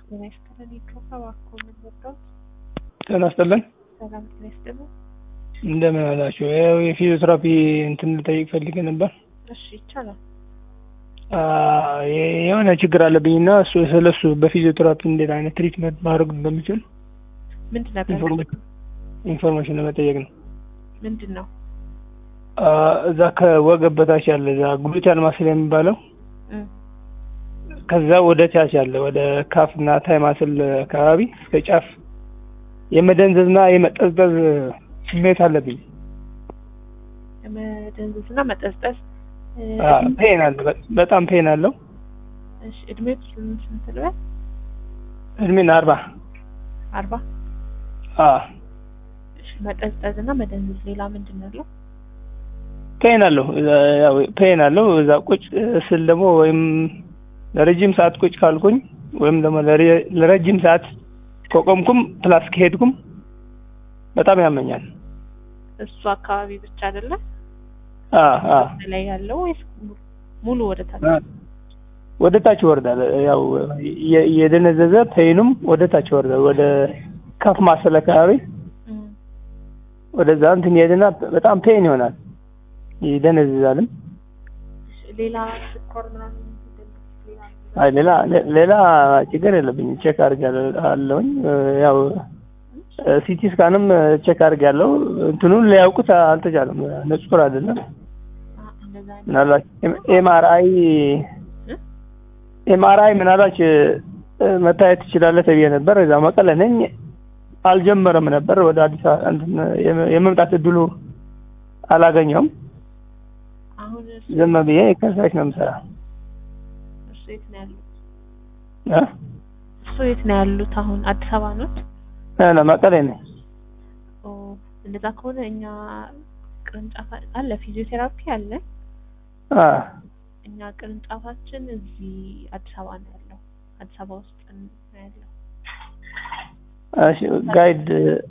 ጤና ይስጥልን የድሮፋ እባክዎ ምን ልርዳዎት? ጤና ይስጥልን ሰላም ጤና ይስጥልን። እንደምን አላችሁ? ያው የፊዚዮቴራፒ እንትን ልጠይቅ ፈልጌ ነበር። እሺ ይቻላል። አ፣ የ- የሆነ ችግር አለብኝ እና እሱ ስለሱ በፊዚዮቴራፒ እንዴት አይነት ትሪትመንት ማድረግ እንደምችል ምንድን ነበር? ኢንፎርሜሽን ኢንፎርሜሽን ለመጠየቅ ነው። ምንድን ነው? አ፣ እዛ ከወገብ በታች ያለ እዛ ግሉቲያል ማስል የሚባለው እም፣ ከዛ ወደ ታች ያለ ወደ ካፍ እና ታይ ማስል አካባቢ እስከ ጫፍ የመደንዘዝና የመጠዝጠዝ ስሜት አለብኝ። መደንዘዝ እና መጠዝጠዝ እ፣ አ፣ ፔን አለ፣ በ- በጣም ፔን አለው። እሺ እድሜው ስንት ስንት ልበል? እድሜን አርባ አርባ አ እሺ መጠዝጠዝ እና መደንዘዝ ሌላ ምንድን ነው ያለው? ፔን አለው እዛ ያው ፔን አለው እዛ ቁጭ ስል ደግሞ ወይም ለረጅም ሰዓት ቁጭ ካልኩኝ ወይም ደግሞ ለረ- ለረጅም ሰዓት ከቆምኩም ፕላስ ከሄድኩም በጣም ያመኛል። እሱ አካባቢ ብቻ አይደለም አ አ ላይ ያለው ወይስ ሙሉ- ሙሉ ወደ ታች? አ፣ ወደ ታች ይወርዳል። ያው የ- የደነዘዘ ፔኑም ወደ ታች ይወርዳል። ወደ ከፍ ማሰል አካባቢ እም፣ ወደዛ እንትን ይሄድና በጣም ፔን ይሆናል፣ ይደነዝዛልም። እሺ ሌላ ስኳር ምናምን ምንድን ነው? ሌላ አይ ሌላ ሌላ ችግር የለብኝም። ቼክ አድርጋለሁኝ ያው ሲቲ ስካንም ቼክ አድርጋለሁ። እንትኑን ሊያውቁት አልተቻለም። ንጹህ አይደለም። አ፣ እንደዛ አይነት ምናልባት ኤምአርአይ እ? ኤምአርአይ ምናልባት እ፣ መታየት ትችላለህ ተብዬ ነበር። እዛ መቀለ ነኝ። አልጀመረም ነበር ወደ አዲስ አበባ እንትን የመ- የመምጣት እድሉ አላገኘውም። አሁን እሱ ዝም ብዬ ከሳሽ ነው የምሰራ እሱ የት ነው ያሉት? እ? እሱ የት ነው ያሉት? አሁን አዲስ አበባ ነው? እ፣ መቀሌ ነኝ። ኦ እንደዛ ከሆነ እኛ ቅርንጫፍ አለ፣ ፊዚዮቴራፒ አለ። አ እኛ ቅርንጫፋችን እዚህ አዲስ አበባ ነው ያለው። አዲስ አበባ ውስጥ ነው ያለው። እሺ ጋይድ